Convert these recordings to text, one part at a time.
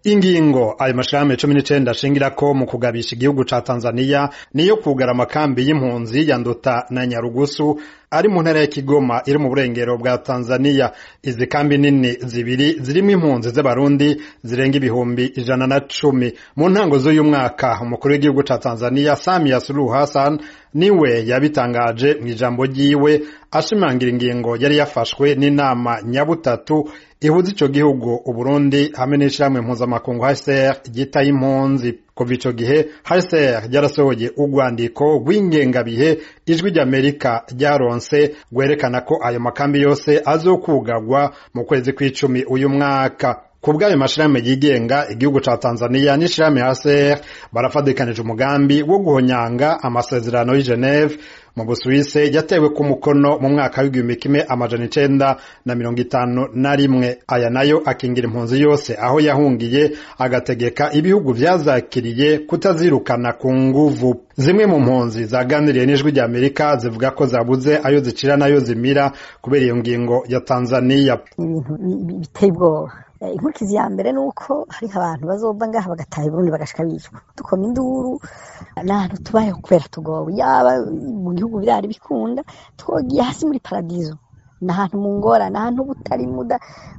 ingingo ayo mashirahamwe cumi n'icenda ashingirako mu kugabisha igihugu ca tanzaniya niyo kugara amakambi y'impunzi ya nduta na nyarugusu ari mu ntara ya Kigoma iri mu burengero bwa Tanzania izi kambi nini zibiri zirimo impunzi z'abarundi zirenga ibihumbi ijana na cumi mu ntango z'uyu mwaka umukuru w'igihugu ca Tanzania Samia Suluhu Hassan niwe yabitangaje mu ijambo ryiwe ashimangira ingingo yari yafashwe n'inama nyabutatu ihuza ico gihugu Uburundi hamwe n'ishirahamwe mpuzamakungu HCR ryitaye impunzi kuva ico gihe HCR ryarasohoye urwandiko rw'ingengabihe ijwi ry'Amerika ryaronse rwerekana ko ayo makambi yose azokugagwa mu kwezi kw'icumi uyu mwaka ku bw'ayo mashirahamwe yigenga igihugu ca Tanzania n'ishirahamwe HCR barafadikanije umugambi wo guhonyanga amasezerano y'i Geneve mu Busuwise yatewe ku mukono mu mwaka w'igihumbi kimwe amajana icenda na mirongo itanu na rimwe aya nayo akingira impunzi yose aho yahungiye agategeka ibihugu vyazakiriye kutazirukana ku nguvu zimwe mu mpunzi zaganiriye n'ijwi rya Amerika zivuga ko zabuze ayo zicira nayo zimira kubera iyo ngingo ya Tanzania ibintu biteye ubwoba inkurikizi ya mbere ni uko hari abantu bazova ngaha bagataha Burundi bagashika bicwa dukoma induru n'ahantu tubayeho kubera tugowe yaba mu gihugu birari bikunda twogiye hasi muri paradizo ni ahantu mu ngorane ahantu butari muda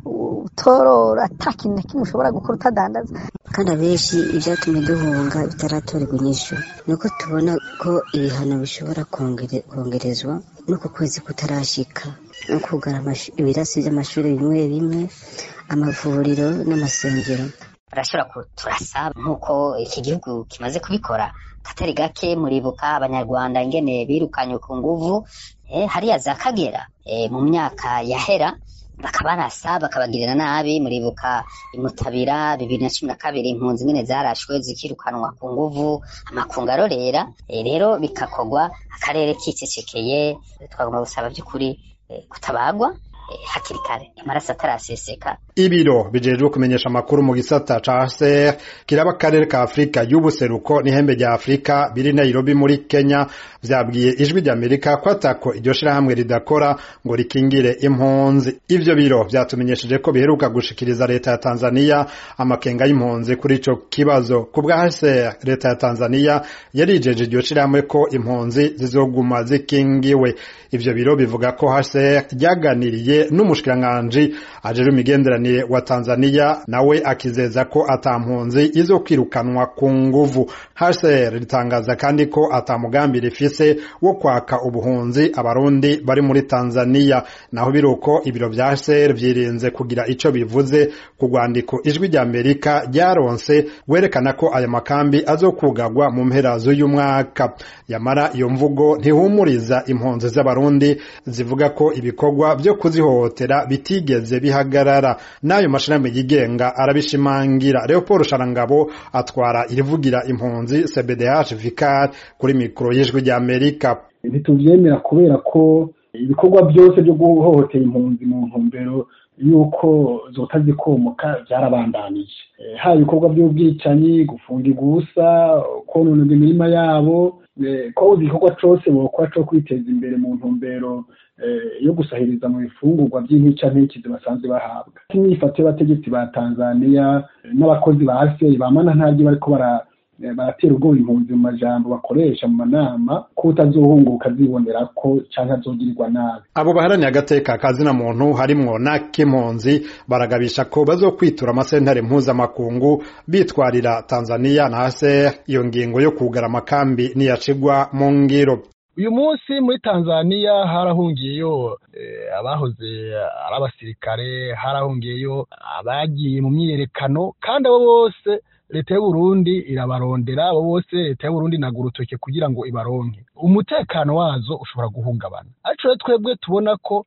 utorora ata kintu na kimwe ushobora gukora utadandaza kandi abenshi ibyatumye duhunga bitaratorerwa inyishu ni uko tubona ko ibihano bishobora kongerezwa n'uko kwezi kutarashika no kugara ibirasi by'amashuri bimwe bimwe amavuriro n'amasengero barashobora turasaba nk'uko iki gihugu kimaze kubikora katari gake muribuka abanyarwanda ingene birukanye ku nguvu hariya za kagera mu myaka yahera bakabarasa bakabagirira nabi muribuka imutabira bibiri na cumi na kabiri impunzi nyine zarashwe zikirukanwa ku nguvu amakungu arorera rero bikakogwa akarere kicecekeye twagomba gusaba by'ukuri kutabagwa hakiri kare amaraso ataraseseka ibiro bijejwe kumenyesha amakuru mu gisata ca HCR kiraba akarere ka Afrika y'ubuseruko n'ihembe rya Afrika biri Nairobi muri Kenya vyabwiye ijwi rya Amerika ko atako iryo shirahamwe ridakora ngo rikingire impunzi ivyo biro vyatumenyesheje ko biheruka gushikiriza leta ya Tanzania amakenga y'impunzi kuri ico kibazo ku bwa HCR leta ya Tanzania yarijeje iryo shirahamwe ko impunzi zizoguma zikingiwe ivyo biro bivuga ko HCR ryaganiriye n'umushikiranganji ajejwe imigenderanire wa Tanzania nawe akizeza ko ata mpunzi izo kwirukanwa ku nguvu HCR ritangaza kandi ko ata mugambi rifise wo kwaka ubuhunzi abarundi bari muri Tanzania naho biruko ibiro vya HCR vyirinze kugira ico bivuze ku rwandiko ijwi rya Amerika ryaronse werekana ko aya makambi azokugagwa mu mpera z'uyu mwaka yamara iyo mvugo ntihumuriza impunzi z'abarundi zivuga ko ibikorwa vyo kuzihohotera bitigeze bihagarara n'ayo mashirahamwe yigenga arabishimangira Leopold Sharangabo atwara irivugira impunzi CBDH Vicar kuri mikoro y'ijwi rya Amerika ntituvyemera kubera ko ibikorwa byose byo guhohotera impunzi mu ntumbero yuko zota zikomoka byarabandanije haba ibikorwa by'ubwicanyi gufungirwa ubusa konona imirima yabo ko igikorwa cose bokora co kwiteza imbere mu ntumbero yo gusahiriza mu bifungurwa by'intica ntikizi basanzwe bahabwa imyifato y'abategetsi ba tanzaniya n'abakozi ba aseri bamana ntaryo bariko baratera ubwoba impunzi mu majambo bakoresha mu manama ko utazohunguka azibonera ko canke azogirirwa nabi abo baharaniye agateka kazina muntu harimwo n'ak'impunzi baragabisha ko bazokwitura amasentare mpuzamakungu bitwarira tanzaniya na aser iyo ngingo yo kugara amakambi niyacigwa mu ngiro uyu munsi muri tanzaniya harahungiyeyo abahoze ari abasirikare harahungiyeyo abagiye mu myiyerekano kandi abo bose leta y'uburundi irabarondera abo bose leta y'uburundi inaga urutoke kugira ngo ibaronke umutekano wazo ushobora guhungabana ariko rero twebwe tubona ko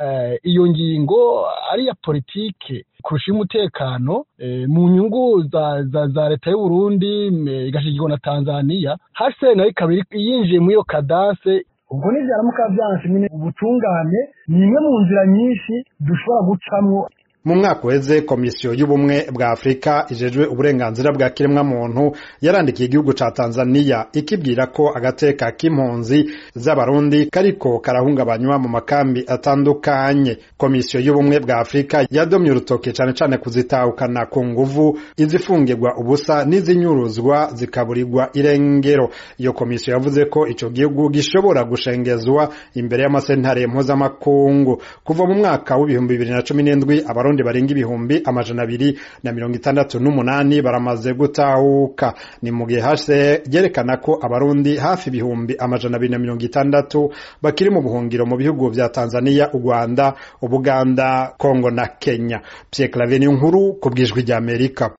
iyo ngingo ari iya politike kurusha umutekano mu nyungu za leta y'uburundi igashigirwa na tanzaniya hase nayo ikaba yinjiye muri iyo kadanse ubwo nibyaramuka byanse nyine ubutungane ni imwe mu nzira nyinshi dushobora gucamwo mu mwaka uheze komisiyo y'ubumwe bwa afurika ijejwe uburenganzira bwa kiremwamuntu yarandikiye igihugu ca tanzaniya ikibwira ko agateka k'impunzi z'abarundi kariko karahungabanywa mu makambi atandukanye komisiyo y'ubumwe bwa afurika yadomye urutoke cane cane kuzitahukana ku nguvu izifungirwa ubusa n'izinyuruzwa zikaburirwa irengero iyo komisiyo yavuze ko ico gihugu gishobora gushengezwa imbere y'amasentare mpuzamakungu kuva mu mwaka w'ibihumbi bibiri na cumi n'indwi abarundi barenga ibihumbi amajana abiri na mirongo itandatu n'umunani baramaze gutahuka ni mu gihe hase ryerekana ko abarundi hafi ibihumbi amajana abiri na mirongo itandatu bakiri mu buhungiro mu bihugu vya tanzania u rwanda ubuganda kongo na kenya pierre claver nkuru ku bwijwi ry'amerika